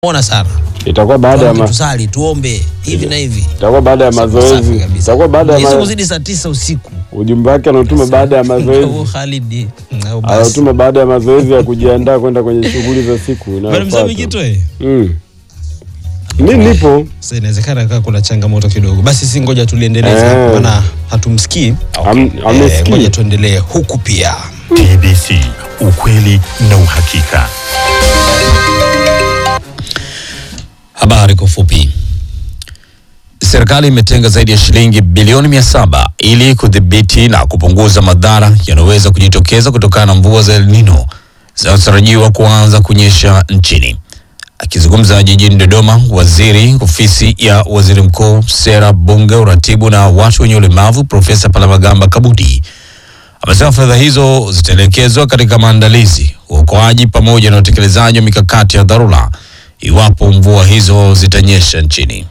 ona sana itakuwa baada ya ma, tusali tuombe hivi na hivi itakuwa baada ya Safi mazoezi, kabisa. itakuwa baada ya Hizo ma, kuzidi saa tisa usiku ujumbe wake anautuma baada ya Au mazoezi, Khalid au basi anautuma baada ya mazoezi ya kujiandaa kwenda kwenye shughuli za siku Bwana inayofuata. Mzee Mikitoe. Mm. Mi nipo Sasa inawezekana kaa kuna changamoto kidogo. Basi si ngoja tuliendeleze Eh. maana hatumsikii. Am- Eh, amesikii. Ngoja tuendelee huku pia. TBC, ukweli na uhakika. Habari kwa ufupi. Serikali imetenga zaidi ya shilingi bilioni mia saba ili kudhibiti na kupunguza madhara yanayoweza kujitokeza kutokana na mvua za El Nino zinazotarajiwa kuanza kunyesha nchini. Akizungumza jijini Dodoma, waziri ofisi ya waziri mkuu, sera, bunge, uratibu na watu wenye ulemavu, Profesa Palamagamba Kabudi amesema fedha hizo zitaelekezwa katika maandalizi, uokoaji pamoja na utekelezaji wa mikakati ya dharura iwapo mvua hizo zitanyesha nchini.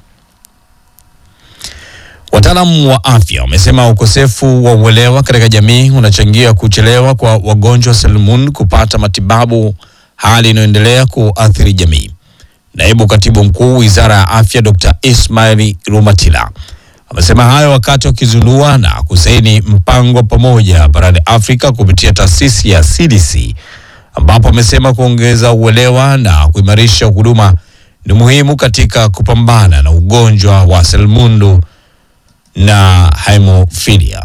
Wataalamu wa afya wamesema ukosefu wa uelewa katika jamii unachangia kuchelewa kwa wagonjwa wa selimun kupata matibabu, hali inayoendelea kuathiri jamii. Naibu katibu mkuu wizara ya afya Dr. Ismail Rumatila amesema hayo wakati wakizindua na kusaini mpango wa pamoja barani Afrika kupitia taasisi ya CDC, ambapo amesema kuongeza uelewa na kuimarisha huduma ni muhimu katika kupambana na ugonjwa wa selimundu na hemophilia.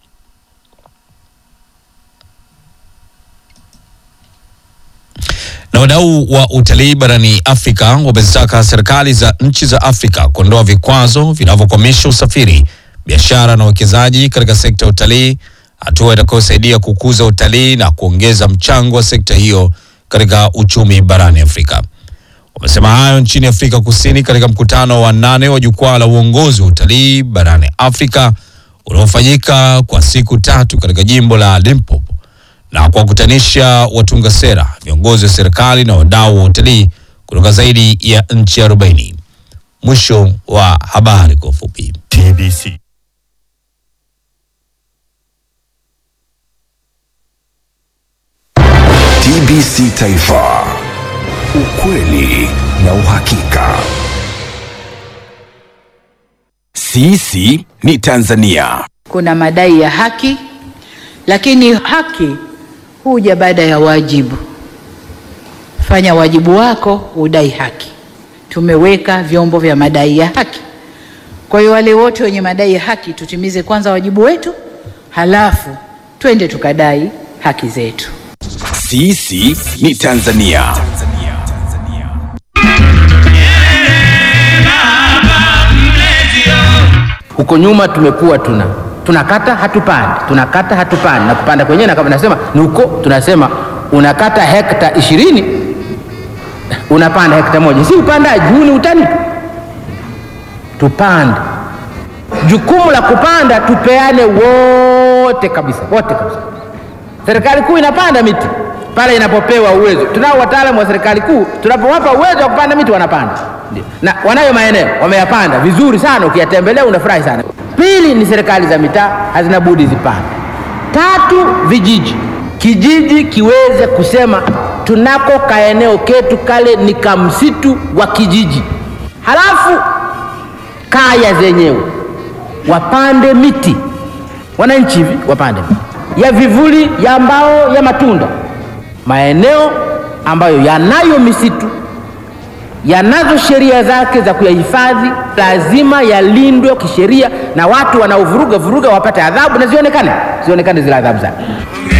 Na wadau wa utalii barani Afrika wamezitaka serikali za nchi za Afrika kuondoa vikwazo vinavyokwamisha usafiri, biashara na uwekezaji katika sekta ya utalii, hatua itakayosaidia kukuza utalii na kuongeza mchango wa sekta hiyo katika uchumi barani Afrika. Wamesema hayo nchini Afrika Kusini katika mkutano wa nane wa jukwaa la uongozi wa utalii barani Afrika unaofanyika kwa siku tatu katika jimbo la Limpopo na kuwakutanisha watunga sera, viongozi wa serikali na wadau wa utalii kutoka zaidi ya nchi 40. Mwisho wa habari kwa ufupi. TBC. TBC Taifa, ukweli na uhakika. Sisi ni Tanzania. kuna madai ya haki, lakini haki huja baada ya wajibu. Fanya wajibu wako, udai haki. Tumeweka vyombo vya madai ya haki. Kwa hiyo wale wote wenye madai ya haki, tutimize kwanza wajibu wetu, halafu twende tukadai haki zetu. Sisi ni Tanzania. Huko nyuma tumekuwa tuna tunakata hatupandi, tunakata hatupandi, na kupanda kwenyewe na kama nasema ni huko, tunasema unakata hekta ishirini unapanda hekta moja, si upandaji huu, ni utani tu. Tupande, jukumu la kupanda tupeane wote kabisa, wote kabisa. Serikali kuu inapanda miti pale inapopewa uwezo. Tunao wataalamu wa serikali kuu, tunapowapa uwezo wa kupanda miti wanapanda, ndio, na wanayo maeneo wameyapanda vizuri sana, ukiyatembelea unafurahi sana. Pili ni serikali za mitaa hazina budi zipande. Tatu, vijiji, kijiji kiweze kusema tunako kaeneo ketu kale ni kamsitu wa kijiji, halafu kaya zenyewe wapande miti, wananchi hivi wapande miti ya vivuli, ya mbao, ya matunda. Maeneo ambayo yanayo misitu yanazo sheria zake za kuyahifadhi, lazima yalindwe kisheria, na watu wanaovuruga vuruga wapate adhabu na zionekane zionekane zile adhabu zake.